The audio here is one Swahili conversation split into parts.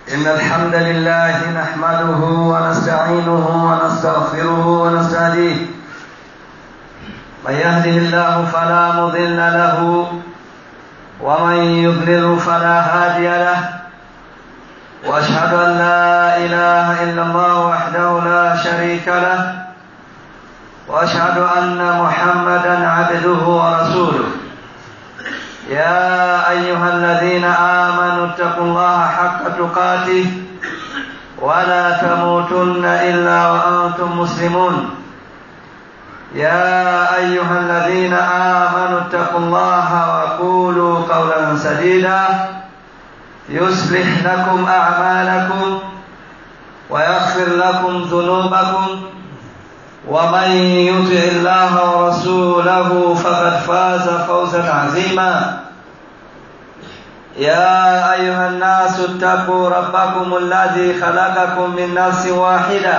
إن الحمد لله نحمده ونستعينه ونستغفره ونستهديه من يهده الله فلا مضل له ومن يضلل فلا هادي له واشهد ان لا اله الا الله وحده لا شريك له واشهد ان محمدا عبده ورسوله يا ايها الذين امنوا اتقوا الله حق تقاته ولا تموتن الا وانتم مسلمون يا ايها الذين امنوا اتقوا الله وقولوا قولا سديدا يصلح لكم اعمالكم ويغفر لكم ذنوبكم ومن يطع الله ورسوله فقد فاز فوزا عظيما يا ايها الناس اتقوا ربكم الذي خلقكم من نفس واحده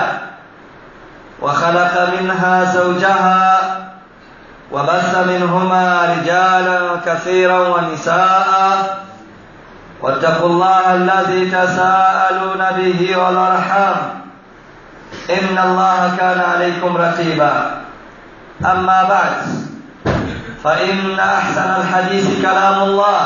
وخلق منها زوجها وبث منهما رجالا كثيرا ونساء واتقوا الله الذي تساءلون به والارحام ان الله كان عليكم رقيبا اما بعد فان احسن الحديث كلام الله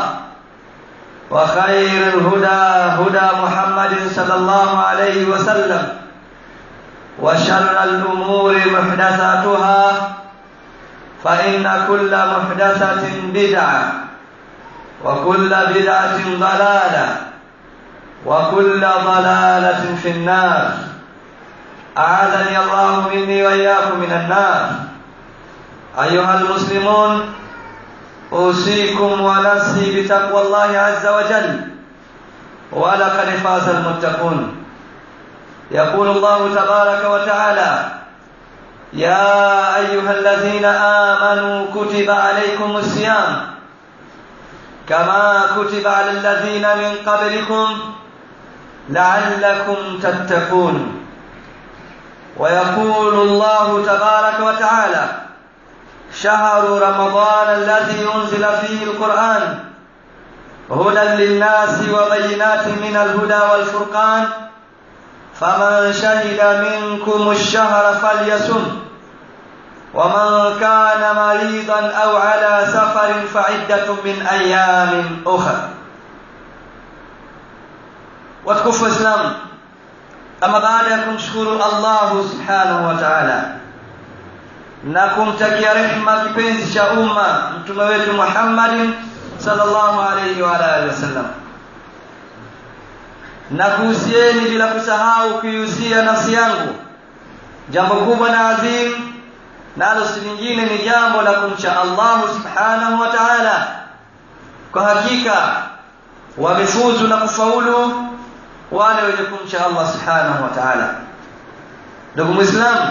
وخير الهدى هدى محمد صلى الله عليه وسلم وشر الأمور محدثاتها فإن كل محدثة بدعة وكل بدعة ضلالة وكل ضلالة في النار أعاذني الله مني وإياكم من النار أيها المسلمون أوصيكم ونفسي بتقوى الله عز وجل ولقد فاز المتقون يقول الله تبارك وتعالى يا أيها الذين آمنوا كتب عليكم الصيام كما كتب على الذين من قبلكم لعلكم تتقون ويقول الله تبارك وتعالى شهر رمضان الذي أنزل فيه القرآن هدى للناس وبينات من الهدى والفرقان فمن شهد منكم الشهر فليصم ومن كان مريضا او على سفر فعده من ايام اخر watukufu waislamu ama baada ya kumshukuru allahu subhanahu wa taala na kumtakia rehma kipenzi cha umma mtume wetu muhammadin salllahu alaihi waalihi wasallam na kuhusieni bila kusahau kuihusia nafsi yangu jambo kubwa na adhim nalo si lingine ni jambo la kumcha allahu subhanahu wa taala kwa hakika wamefuzu na kufaulu wale wenye kumcha allah subhanahu wa taala ndugu mwislamu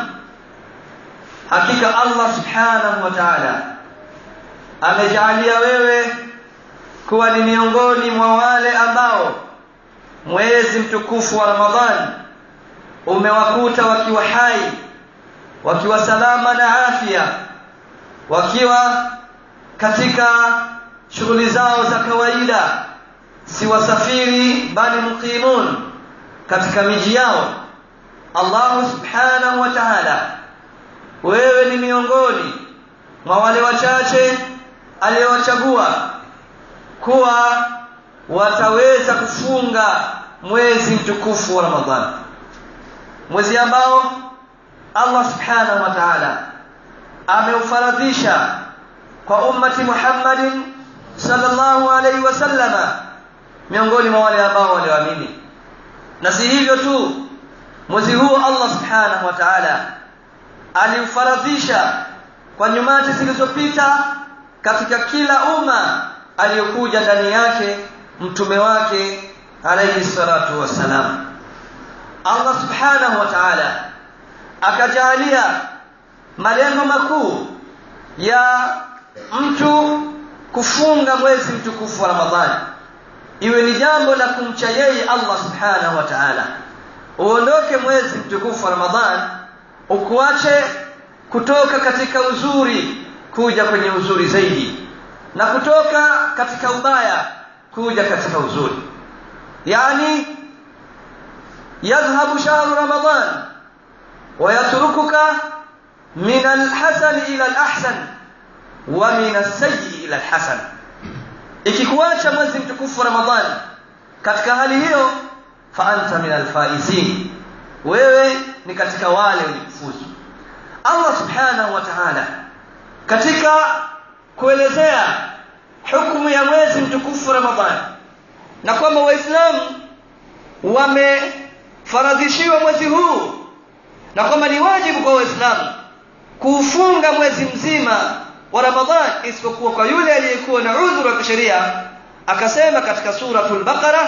hakika allah subhanahu wa taala amejaalia wewe kuwa ni miongoni mwa wale ambao mwezi mtukufu wa ramadhani umewakuta wakiwa hai wakiwa salama na afya wakiwa katika shughuli zao za kawaida si wasafiri bali muqimun katika miji yao allahu subhanahu wa taala wewe ni miongoni mwa wale wachache aliyowachagua kuwa wataweza kufunga mwezi mtukufu wa ramadhani mwezi ambao allah subhanahu wa taala ameufaradhisha kwa ummati muhammadin salllahu alaihi wasallama miongoni mwa wale ambao walioamini na si hivyo tu mwezi huu allah subhanahu wa taala aliufaradhisha kwa nyumati zilizopita katika kila umma aliyokuja ndani yake mtume wake alayhi salatu wassalam allah subhanahu wa taala akajalia malengo makuu ya mtu kufunga mwezi mtukufu wa ramadhani iwe ni jambo la kumcha yeye allah subhanahu wa taala uondoke mwezi mtukufu wa ramadhani ukuache kutoka katika uzuri kuja kwenye uzuri zaidi na kutoka katika ubaya kuja katika uzuri yani yadhhabu shahru ramadan ويتركك من الحسن إلى الأحسن ومن السيء إلى الحسن ikikuacha mwezi mtukufu ramadhani katika hali hiyo fa anta min alfaizin wewe ni katika wale waliofuzu allah subhanahu wa ta'ala katika kuelezea hukumu ya mwezi mtukufu ramadhani na kwamba waislamu wamefaradhishiwa mwezi huu na kwamba ni wajibu kwa waislamu kuufunga mwezi mzima wa ramadhan isipokuwa kwa yule aliyekuwa na udhuru wa kisheria akasema katika suratul baqara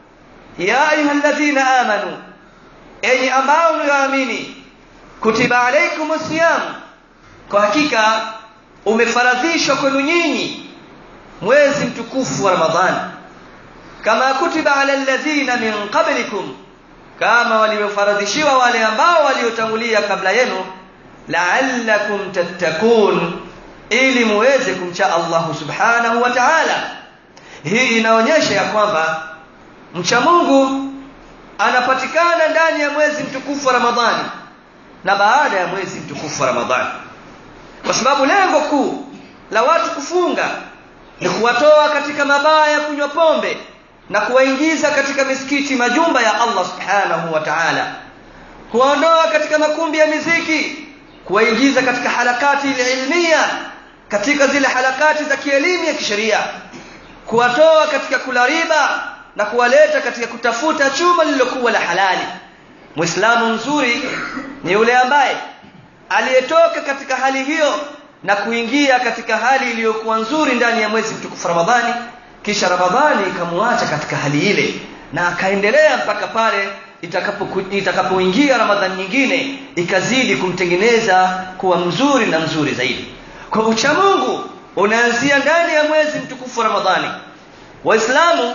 ya ayuha alladhina amanu enyi ambao mlioamini kutiba alaikum siyam kwa hakika umefaradhishwa kwenu nyinyi mwezi mtukufu wa ramadhani kama kutiba ala alladhina min qablikum kama waliofaradhishiwa wale ambao waliotangulia kabla yenu la'allakum tattakun ili muweze kumcha Allah subhanahu wa ta'ala hii inaonyesha ya kwamba mcha Mungu anapatikana ndani ya mwezi mtukufu wa Ramadhani na baada ya mwezi mtukufu wa Ramadhani kwa sababu lengo kuu la watu kufunga ni kuwatoa katika mabaya ya kunywa pombe na kuwaingiza katika misikiti majumba ya Allah subhanahu wa ta'ala kuwaondoa katika makumbi ya miziki kuwaingiza katika harakati ilmia katika zile harakati za kielimu ya kisheria kuwatoa katika kula riba na kuwaleta katika kutafuta chuma lililokuwa la halali muislamu mzuri ni yule ambaye aliyetoka katika hali hiyo na kuingia katika hali iliyokuwa nzuri ndani ya mwezi mtukufu Ramadhani kisha Ramadhani ikamwacha katika hali ile na akaendelea mpaka pale itakapoingia itakapo Ramadhani nyingine ikazidi kumtengeneza kuwa mzuri na mzuri zaidi kwa ucha Mungu unaanzia ndani ya mwezi mtukufu wa Ramadhani waislamu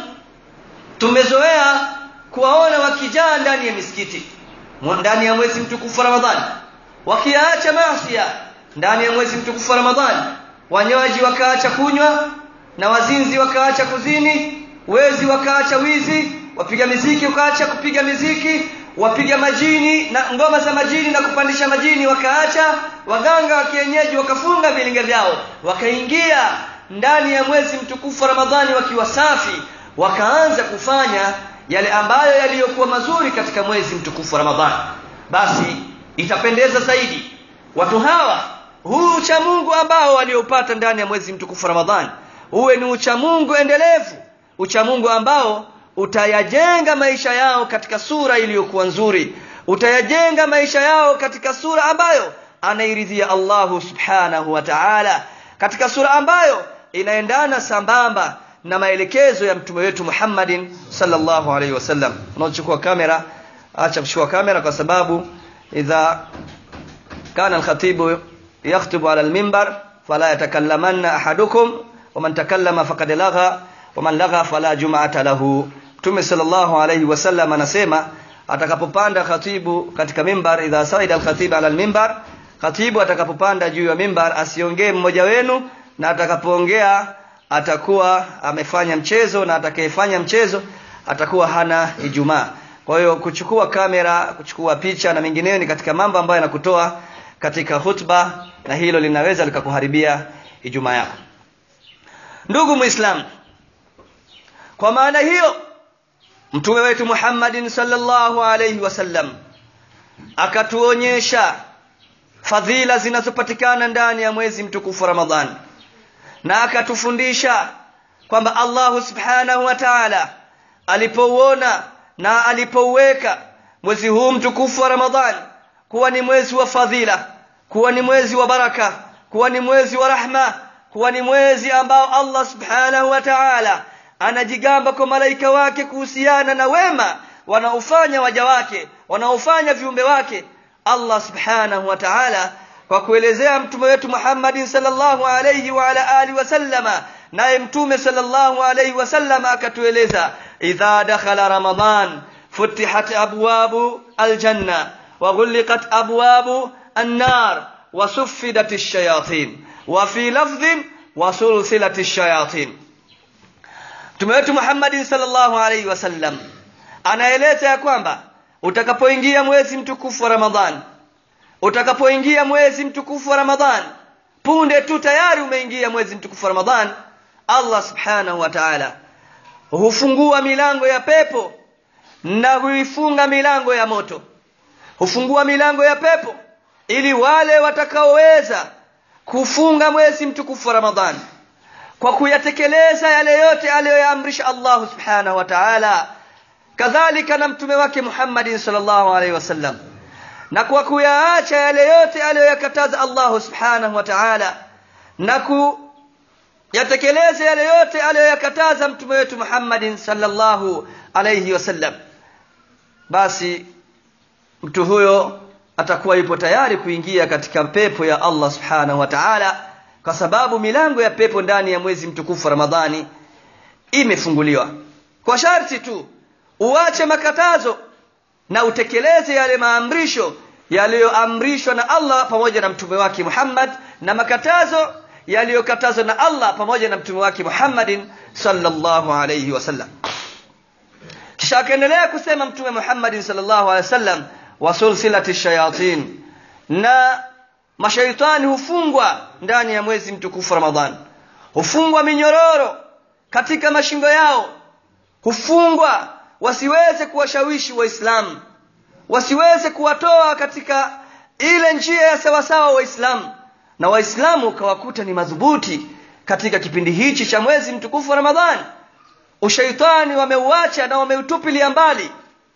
tumezoea kuwaona wakijaa ndani ya misikiti ndani ya mwezi mtukufu wa Ramadhani wakiacha maasi ndani ya mwezi mtukufu wa Ramadhani wanywaji wakaacha kunywa na wazinzi wakaacha kuzini wezi wakaacha wizi wapiga miziki wakaacha kupiga miziki wapiga majini na ngoma za majini na kupandisha majini wakaacha waganga wa kienyeji wakafunga vilinga vyao wakaingia ndani ya mwezi mtukufu wa Ramadhani wakiwa safi wakaanza kufanya yale ambayo yaliyokuwa mazuri katika mwezi mtukufu wa Ramadhani basi itapendeza zaidi watu hawa huu ucha Mungu ambao waliopata ndani ya mwezi mtukufu wa Ramadhani uwe ni ucha Mungu endelevu ucha Mungu ambao utayajenga maisha yao katika sura iliyokuwa nzuri utayajenga maisha yao katika sura ambayo anairidhia Allahu subhanahu wa ta'ala katika sura ambayo inaendana sambamba na maelekezo ya mtume wetu Muhammadin sallallahu alaihi wasallam unaochukua kamera acha kuchukua kamera kwa sababu idha kana al-khatibu yakhutubu ala al-minbar fala yatakallamanna ahadukum waman takallama faqad lagha waman lagha fala jum'ata lahu Mtume sallallahu alayhi wasallam anasema atakapopanda khatibu katika mimbar idha saida al-khatib ala al-mimbar khatibu atakapopanda juu ya mimbar asiongee mmoja wenu na atakapoongea atakuwa amefanya mchezo na atakayefanya mchezo atakuwa hana ijumaa kwa hiyo kuchukua kamera kuchukua picha na mengineyo ni katika mambo ambayo yanakutoa katika hutba na hilo linaweza likakuharibia ijumaa yako ndugu muislamu kwa maana hiyo mtume wetu Muhammadin sallallahu alayhi wasallam akatuonyesha fadhila zinazopatikana ndani ya mwezi mtukufu Ramadhani na akatufundisha kwamba Allah subhanahu wa ta'ala alipouona na alipouweka mwezi huu mtukufu wa Ramadhani kuwa ni mwezi wa fadhila kuwa ni mwezi wa baraka kuwa ni mwezi wa rahma kuwa ni mwezi ambao Allah subhanahu wa ta'ala anajigamba kwa malaika wake kuhusiana na wema wanaofanya waja wake wanaofanya viumbe wake Allah subhanahu wa ta'ala kwa kuelezea mtume wetu Muhammadin sallallahu alayhi wa ala alihi wasallama naye mtume sallallahu alayhi wasallama akatueleza idha dakhala ramadan futihat abwabu aljanna wa ghulqat abwabu النار وسفدت الشياطين وفي لفظ وسلسلت الشياطين Mtume wetu Muhammad sallallahu alaihi wasallam anaeleza ya kwamba utakapoingia mwezi mtukufu wa ramadhan utakapoingia mwezi mtukufu wa ramadhan punde tu tayari umeingia mwezi mtukufu wa ramadhan allah subhanahu wa taala hufungua milango ya pepo na huifunga milango ya moto hufungua milango ya pepo ili wale watakaoweza kufunga mwezi mtukufu wa ramadhan kwa kuyatekeleza yale yote aliyoyaamrisha allahu subhanahu wa taala kadhalika na mtume wake muhammadin salllahu alaihi wasallam na kwa kuyaacha yale yote aliyoyakataza allahu subhanahu wa taala na kuyatekeleza yale yote aliyoyakataza mtume wetu muhammadin salllahu alaihi wasallam basi mtu huyo atakuwa yupo tayari kuingia katika pepo ya allah subhanahu wa taala kwa sababu milango ya pepo ndani ya mwezi mtukufu wa ramadhani imefunguliwa kwa sharti tu uache makatazo na utekeleze yale maamrisho yaliyoamrishwa na allah pamoja na mtume wake muhammad na makatazo yaliyokatazwa na allah pamoja na mtume wake muhammadin salllahu alaihi wasallam kisha akaendelea kusema mtume muhammadin salllahu alehi wasallam wa sulsilati shayatin na mashaitani hufungwa ndani ya mwezi mtukufu ramadhan hufungwa minyororo katika mashingo yao hufungwa wasiweze kuwashawishi waislamu wasiweze kuwatoa katika ile njia ya sawasawa waislamu na waislamu ukawakuta ni madhubuti katika kipindi hichi cha mwezi mtukufu wa ramadhani ushaitani wameuacha na wameutupilia mbali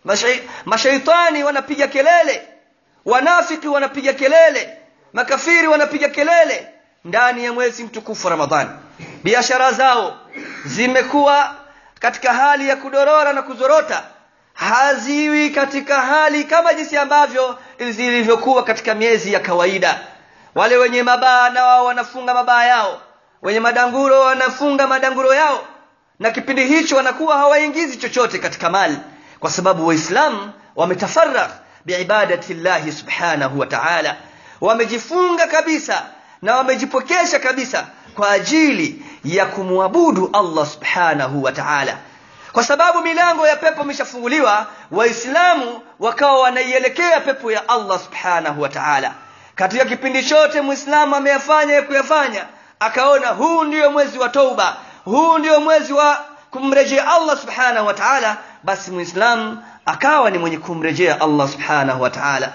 mashaitani wanapiga kelele wanafiki wanapiga kelele makafiri wanapiga kelele ndani ya mwezi mtukufu wa ramadhani biashara zao zimekuwa katika hali ya kudorora na kuzorota haziwi katika hali kama jinsi ambavyo zilivyokuwa katika miezi ya kawaida wale wenye mabaa na wao wanafunga mabaa yao wenye madanguro wanafunga madanguro yao na kipindi hicho wanakuwa hawaingizi chochote katika mali kwa sababu waislamu wametafaragh biibadati llahi subhanahu wa taala wamejifunga kabisa na wamejipokesha kabisa kwa ajili ya kumwabudu allah subhanahu wa taala kwa sababu milango ya pepo imeshafunguliwa waislamu wakawa wanaielekea pepo ya allah subhanahu wa taala katika kipindi chote mwislamu ameyafanya ya kuyafanya akaona huu ndiyo mwezi wa touba huu ndio mwezi wa kumrejea allah subhanahu wa taala basi mwislamu akawa ni mwenye kumrejea allah subhanahu wa taala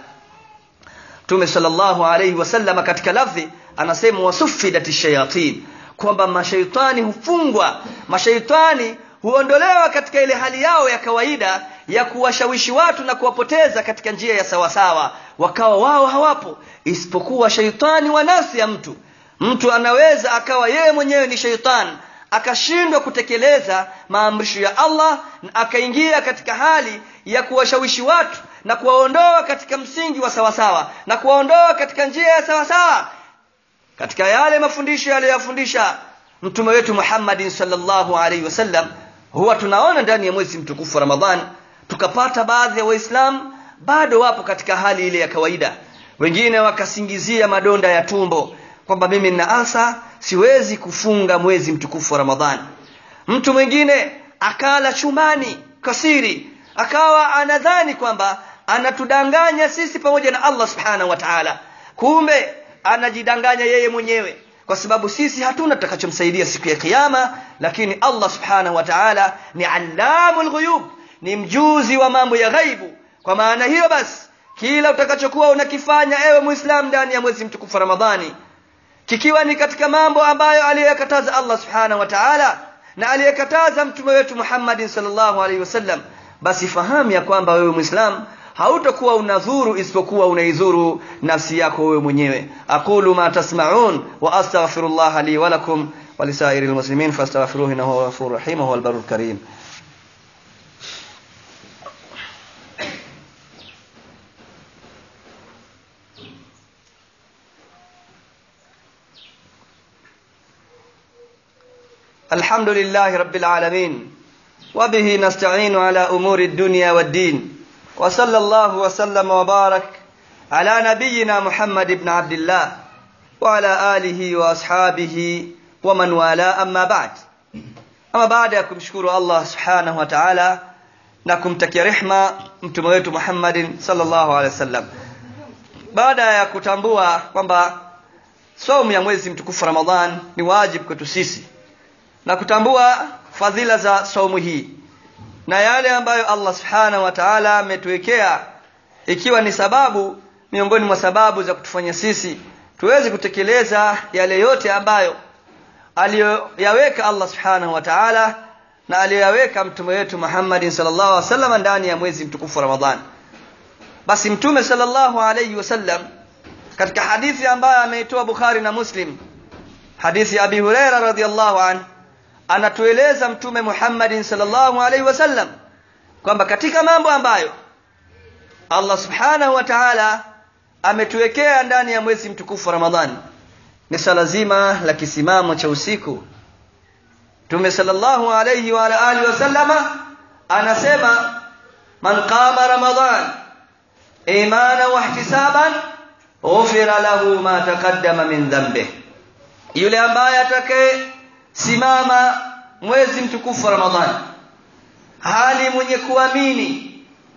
mtume salllahu alaihi wasalama katika lafdhi anasema wasufidat shayatin kwamba mashaitani hufungwa mashaitani huondolewa katika ile hali yao ya kawaida ya kuwashawishi watu na kuwapoteza katika njia ya sawasawa wakawa wao hawapo isipokuwa shaitani wa nafsi ya mtu mtu anaweza akawa yeye mwenyewe ni shaitani akashindwa kutekeleza maamrisho ya allah na akaingia katika hali ya kuwashawishi watu na kuwaondoa katika msingi wa sawasawa na kuwaondoa katika njia ya sawasawa katika yale mafundisho yaliyoyafundisha mtume wetu muhammadin salllahu alaihi wasallam huwa tunaona ndani ya mwezi mtukufu wa ramadhan tukapata baadhi ya waislamu bado wapo katika hali ile ya kawaida wengine wakasingizia madonda ya tumbo kwamba mimi nina asa siwezi kufunga mwezi mtukufu wa ramadhani mtu mwingine akala chumani kasiri akawa anadhani kwamba anatudanganya sisi pamoja na allah subhanahu wa taala kumbe anajidanganya yeye mwenyewe kwa sababu sisi hatuna tutakachomsaidia siku ya kiama lakini allah subhanahu wa taala ni allamu lghuyub ni mjuzi wa mambo ya ghaibu kwa maana hiyo basi kila utakachokuwa unakifanya ewe mwislamu ndani ya mwezi mtukufu wa ramadhani kikiwa ni katika mambo ambayo aliyoyakataza allah subhanahu wa taala na aliyekataza mtume wetu muhammadin salllahu alaihi wasallam basi fahamu ya kwamba wewe mwislamu hautakuwa unadhuru isipokuwa unaidhuru nafsi yako wewe mwenyewe aqulu ma tasmaun wa astaghfiru llaha li walakum walisairi lmuslimin fastaghfiruhu innahu huwa ghafuru rahim wahuwa albaru lkarim الحمد لله رب العالمين وبه نستعين على امور الدنيا والدين وصلى الله وسلم وبارك على نبينا محمد بن عبد الله وعلى اله واصحابه ومن والاه اما بعد اما بعد ya kumshukuru Allah subhanahu wa ta'ala na kumtakia rehma mtume wetu Muhammadin sallallahu alaihi wasallam baada ya kutambua kwamba saumu ya mwezi mtukufu Ramadhan ni wajibu kwetu sisi na kutambua fadhila za saumu hii na yale ambayo Allah subhanahu wa ta'ala ametuwekea ikiwa ni sababu miongoni mwa sababu za kutufanya sisi tuweze kutekeleza yale yote ambayo aliyoyaweka Allah subhanahu wa ta'ala na aliyoyaweka mtume wetu Muhammadin sallallahu alaihi wasallam ndani ya mwezi mtukufu Ramadhan basi mtume sallallahu alaihi wasallam katika hadithi ambayo ameitoa Bukhari na Muslim hadithi ya Abi Huraira radhiyallahu an anatueleza mtume Muhammadin sallallahu alaihi wasallam kwamba katika mambo ambayo Allah subhanahu wa ta'ala ametuwekea ndani ya mwezi mtukufu Ramadhani ni sala zima la kisimamo cha usiku Mtume sallallahu alayhi wa ala alihi wasallama anasema man qama Ramadhan imana wa ihtisaban ghufira lahu ma taqaddama min dhanbi yule ambaye atakaye simama mwezi mtukufu Ramadhani hali mwenye kuamini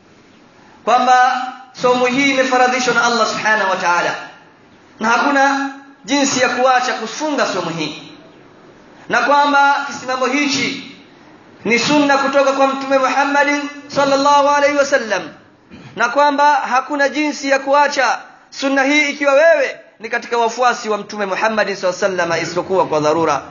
kwamba somo hii imefaradhishwa na Allah subhanahu wa ta'ala na hakuna jinsi ya kuacha kufunga somo hii na kwamba kisimamo hichi ni sunna kutoka kwa mtume Muhammadin sallallahu alaihi wasallam na kwamba hakuna jinsi ya kuacha sunna hii ikiwa wewe ni katika wafuasi wa mtume Muhammadin sallallahu alaihi wasallam isipokuwa kwa dharura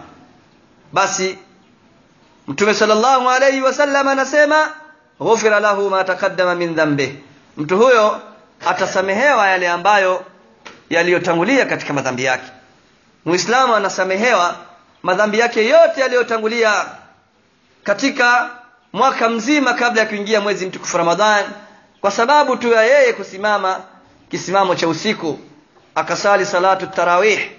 basi mtume sallallahu alaihi wasallam anasema ghufira lahu ma taqaddama min dhanbi mtu huyo atasamehewa yale ambayo yaliyotangulia katika madhambi yake muislamu anasamehewa madhambi yake yote yaliyotangulia katika mwaka mzima kabla ya kuingia mwezi mtukufu Ramadhan kwa sababu tu ya yeye kusimama kisimamo cha usiku akasali salatu tarawih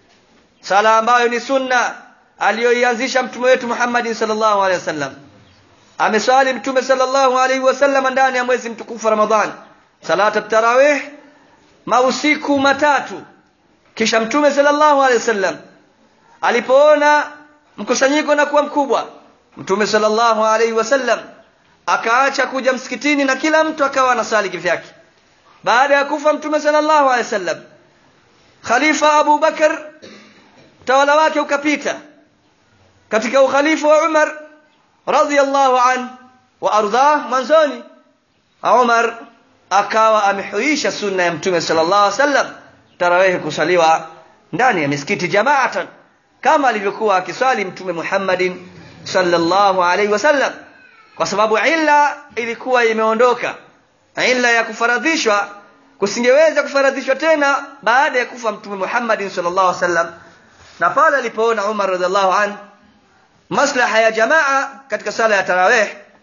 sala ambayo ni sunna aliyoianzisha mtume wetu Muhammad sallallahu alaihi wasallam ameswali mtume sallallahu alaihi wasallam ndani ya mwezi mtukufu Ramadhan salatu tarawih mausiku matatu kisha mtume sallallahu alaihi wasallam alipoona mkusanyiko na kuwa mkubwa mtume sallallahu alaihi wasallam akaacha kuja msikitini na kila mtu akawa anasali kivyake baada ya kufa mtume sallallahu alaihi wasallam khalifa Abu Bakar utawala wake ukapita katika ukhalifa wa Umar radhiyallahu an wa ardhah mwanzoni Umar akawa amehuisha sunna ya mtume sallallahu alaihi wasallam tarawih kusaliwa ndani ya misikiti jamaatan kama alivyokuwa akiswali mtume Muhammadin sallallahu alaihi wasallam kwa sababu illa ilikuwa imeondoka illa ya kufaradhishwa kusingeweza kufaradhishwa tena baada ya kufa mtume Muhammadin sallallahu alaihi wasallam na pale alipoona Umar radhiallahu an maslaha ya jamaa katika sala ya tarawih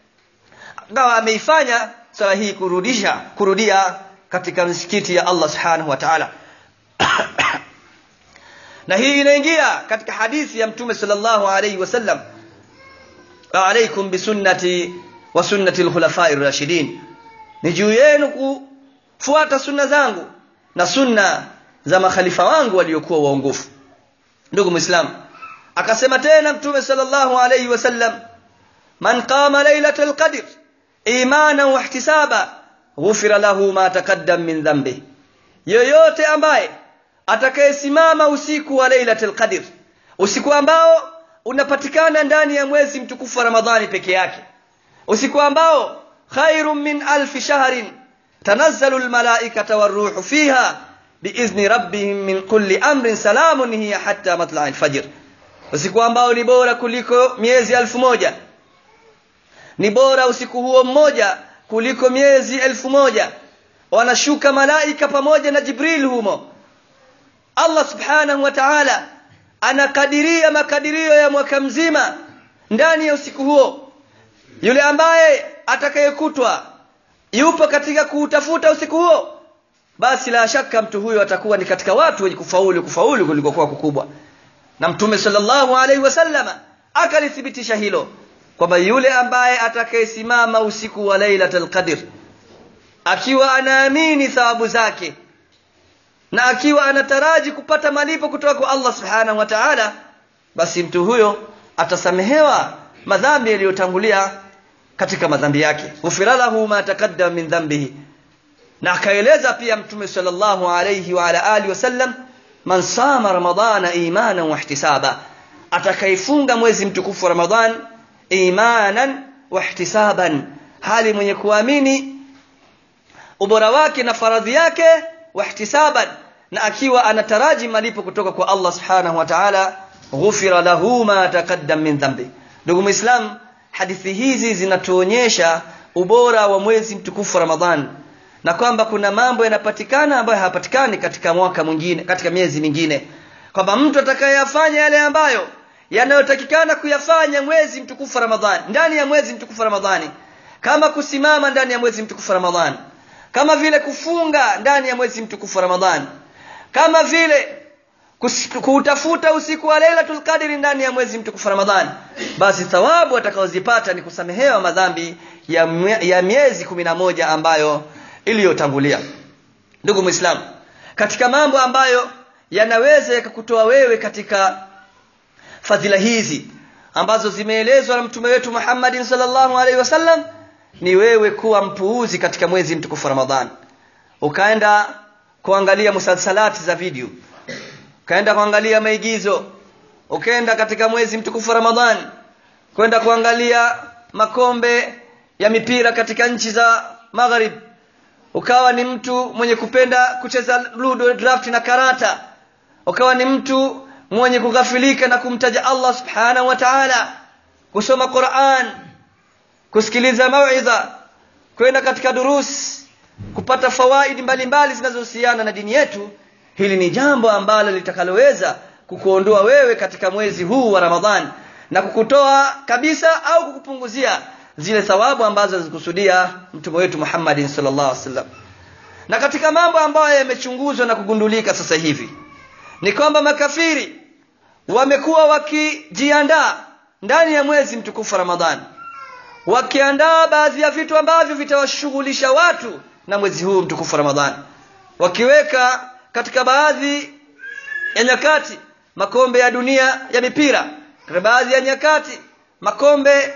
akawa ameifanya sala hii kurudisha kurudia katika misikiti ya Allah subhanahu wa ta'ala na hii inaingia katika hadithi ya mtume sallallahu alayhi wasallam alaikum bisunnati wa sunnati alkhulafai rashidin ni juu yenu kufuata sunna zangu na sunna za makhalifa wangu waliokuwa waongofu ndugu muislam akasema tena mtume sallallahu alayhi wasallam man qama lailatul qadr imanan wa ihtisaba ghufira lahu ma taqaddam min dhanbi yoyote ambaye atakayesimama usiku wa lailatul qadr usiku ambao unapatikana ndani ya mwezi mtukufu wa ramadhani peke yake usiku ambao khairun min alfi shahrin tanazzalu almalaikata waruhu fiha biizni rabbihim min kulli amrin salamun hiya hatta matla'i alfajr usiku ambao ni bora kuliko miezi elfu moja ni bora usiku huo mmoja kuliko miezi elfu moja wanashuka malaika pamoja na jibril humo allah subhanahu wa ta'ala anakadiria makadirio ya mwaka mzima ndani ya usiku huo yule ambaye atakayekutwa yupo katika kuutafuta usiku huo basi la shaka mtu huyo atakuwa ni katika watu wenye kufaulu kufaulu kulikokuwa kukubwa na mtume sallallahu alaihi wasallama akalithibitisha hilo kwamba yule ambaye atakayesimama usiku wa lailatul qadr akiwa anaamini thawabu zake na akiwa anataraji kupata malipo kutoka kwa Allah subhanahu wa ta'ala basi mtu huyo atasamehewa madhambi yaliyotangulia katika madhambi yake ghufira lahu ma taqaddama min dhanbihi na akaeleza pia mtume sallallahu alayhi wa ala alihi wasallam man sama ramadana imanan wa ihtisaba atakaifunga mwezi mtukufu wa ramadhan imanan wa ihtisaban hali mwenye kuamini ubora wake na faradhi yake wa ihtisaban na akiwa anataraji malipo kutoka kwa Allah subhanahu wa ta'ala ghufira lahu ma taqaddam min dhanbi ndugu muislam hadithi hizi zinatuonyesha ubora wa mwezi mtukufu wa ramadhan na kwamba kuna mambo yanapatikana ambayo hayapatikani katika mwaka mwingine katika miezi mingine kwamba mtu atakayeyafanya yale ambayo yanayotakikana kuyafanya mwezi mtukufu Ramadhani ndani ya mwezi mtukufu Ramadhani kama kusimama ndani ya mwezi mtukufu Ramadhani kama vile kufunga ndani ya mwezi mtukufu Ramadhani kama vile kutafuta usiku wa Lailatul Qadri ndani ya mwezi mtukufu Ramadhani basi thawabu atakaozipata ni kusamehewa madhambi ya, ya miezi kumi na moja ambayo iliyotangulia ndugu muislamu katika mambo ambayo yanaweza yakakutoa wewe katika fadhila hizi ambazo zimeelezwa na mtume wetu Muhammadin sallallahu alaihi wasallam ni wewe kuwa mpuuzi katika mwezi mtukufu Ramadhan ukaenda kuangalia musalsalati za video ukaenda kuangalia maigizo ukaenda katika mwezi mtukufu Ramadhan kwenda kuangalia makombe ya mipira katika nchi za magharib ukawa ni mtu mwenye kupenda kucheza ludo draft na karata ukawa ni mtu mwenye kughafilika na kumtaja Allah subhanahu wa ta'ala kusoma Qur'an kusikiliza mauidha kwenda katika durus kupata fawaidi mbalimbali zinazohusiana na dini yetu hili ni jambo ambalo litakaloweza kukuondoa wewe katika mwezi huu wa Ramadhani na kukutoa kabisa au kukupunguzia zile thawabu ambazo zikusudia mtume wetu Muhammad sallallahu alaihi wasallam na katika mambo ambayo yamechunguzwa na kugundulika sasa hivi ni kwamba makafiri wamekuwa wakijiandaa ndani ya mwezi mtukufu Ramadhani wakiandaa baadhi ya vitu ambavyo vitawashughulisha watu na mwezi huu mtukufu Ramadhani wakiweka katika baadhi ya nyakati makombe ya dunia ya mipira katika baadhi ya nyakati makombe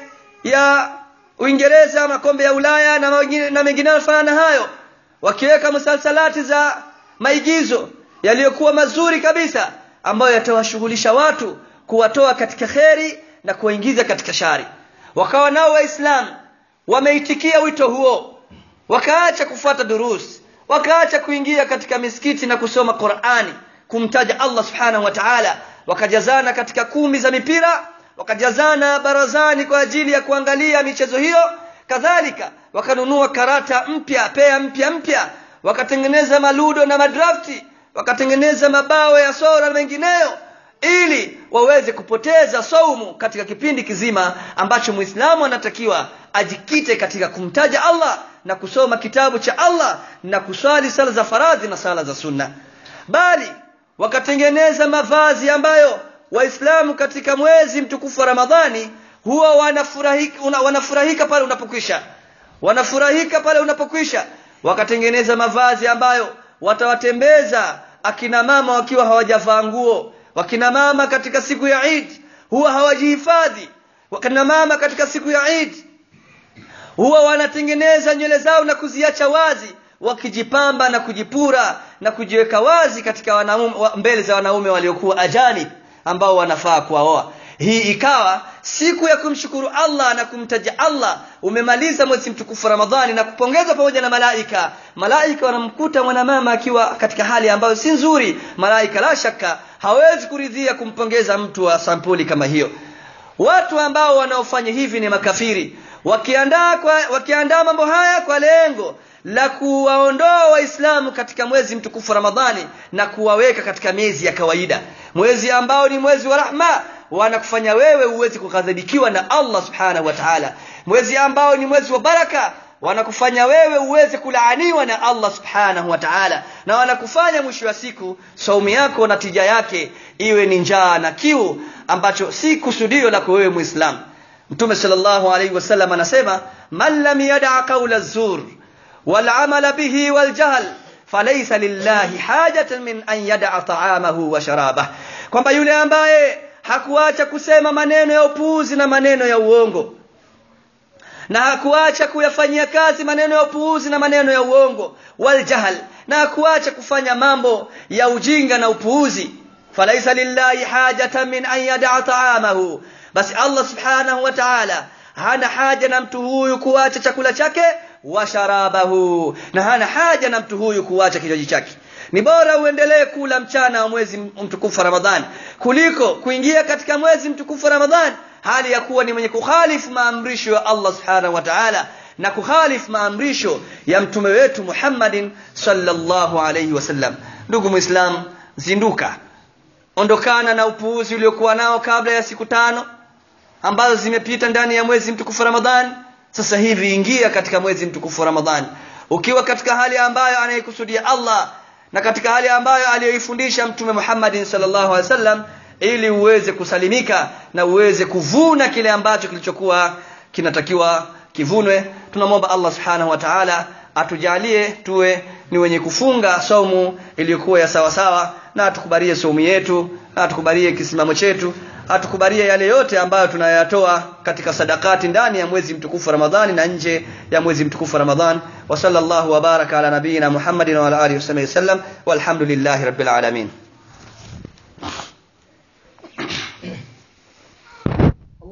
ya Uingereza makombe ya Ulaya na mengine na mengine yanafanana hayo wakiweka musalsalati za maigizo yaliyokuwa mazuri kabisa ambayo yatawashughulisha watu kuwatoa katika kheri na kuwaingiza katika shari wakawa nao waislamu wameitikia wito huo wakaacha kufuata durus wakaacha kuingia katika misikiti na kusoma Qur'ani kumtaja Allah subhanahu wa ta'ala wakajazana katika kumbi za mipira wakajazana barazani kwa ajili ya kuangalia michezo hiyo kadhalika wakanunua karata mpya pea mpya mpya wakatengeneza maludo na madrafti wakatengeneza mabao ya sora na mengineyo ili waweze kupoteza saumu katika kipindi kizima ambacho muislamu anatakiwa ajikite katika kumtaja Allah na kusoma kitabu cha Allah na kuswali sala za faradhi na sala za sunna bali wakatengeneza mavazi ambayo waislamu katika mwezi mtukufu wa Ramadhani huwa wanafurahika, una, wanafurahika pale unapokwisha wanafurahika pale unapokwisha wakatengeneza mavazi ambayo watawatembeza akina mama wakiwa hawajavaa nguo wakina mama katika siku ya Eid huwa hawajihifadhi wakina mama katika siku ya Eid huwa wanatengeneza nywele zao na kuziacha wazi wakijipamba na kujipura na kujiweka wazi katika wanaume, mbele za wanaume waliokuwa ajani ambao wanafaa kuwaoa hii ikawa siku ya kumshukuru Allah na kumtaja Allah umemaliza mwezi mtukufu Ramadhani na kupongezwa pamoja na malaika malaika wanamkuta mwanamama akiwa katika hali ambayo si nzuri malaika la shaka hawezi kuridhia kumpongeza mtu wa sampuli kama hiyo watu ambao wanaofanya hivi ni makafiri wakiandaa kwa, wakiandaa mambo haya kwa lengo la kuwaondoa waislamu katika mwezi mtukufu Ramadhani na kuwaweka katika miezi ya kawaida mwezi ambao ni mwezi wa rahma wanakufanya wewe uweze kughadhibikiwa na Allah subhanahu wa ta'ala mwezi ambao ni mwezi wa baraka wanakufanya wewe uweze kulaaniwa na Allah subhanahu wa ta'ala na wanakufanya mwisho wa siku saumu yako na tija yake iwe ni njaa na kiu ambacho si kusudio lako wewe muislam mtume sallallahu alaihi wasallam anasema man lam yada qawla zur wal amala bihi wal jahl falaysa lillahi hajatan min an yada ta'amahu wa sharabah kwamba yule ambaye hakuacha kusema maneno ya upuuzi na maneno ya uongo na hakuacha kuyafanyia kazi maneno ya upuuzi na maneno ya uongo waljahal na hakuacha kufanya mambo ya ujinga na upuuzi falaisa lillahi hajatan min an yadaa taamahu basi allah subhanahu wa taala hana haja na mtu huyu kuacha chakula chake wa sharabahu na hana haja na mtu huyu kuacha kinywaji chake ni bora uendelee kula mchana wa mwezi mtukufu wa ramadhani kuliko kuingia katika mwezi mtukufu wa ramadhani hali ya kuwa ni mwenye kukhalifu maamrisho ya allah subhanahu wa taala na kukhalifu maamrisho ya mtume wetu muhammadin sallallahu alaihi wasallam ndugu mwislam zinduka ondokana na upuuzi uliokuwa nao kabla ya siku tano ambazo zimepita ndani ya mwezi mtukufu ramadhani sasa hivi ingia katika mwezi mtukufu ramadhani ukiwa katika hali ambayo anayekusudia allah na katika hali ambayo aliyoifundisha mtume muhammadin sallallahu alaihi wasallam ili uweze kusalimika na uweze kuvuna kile ambacho kilichokuwa kinatakiwa kivunwe tunamwomba allah subhanahu wa taala atujalie tuwe ni wenye kufunga saumu iliyokuwa ya sawasawa na atukubalie saumu yetu na atukubalie kisimamo chetu atukubalie yale yote ambayo tunayatoa katika sadakati ndani ya mwezi mtukufu ramadhani na nje ya mwezi mtukufu ramadhan wa sallallahu wa baraka ala nabiyina muhammadin wa ala alihi wasallam walhamdulillahi rabbil alamin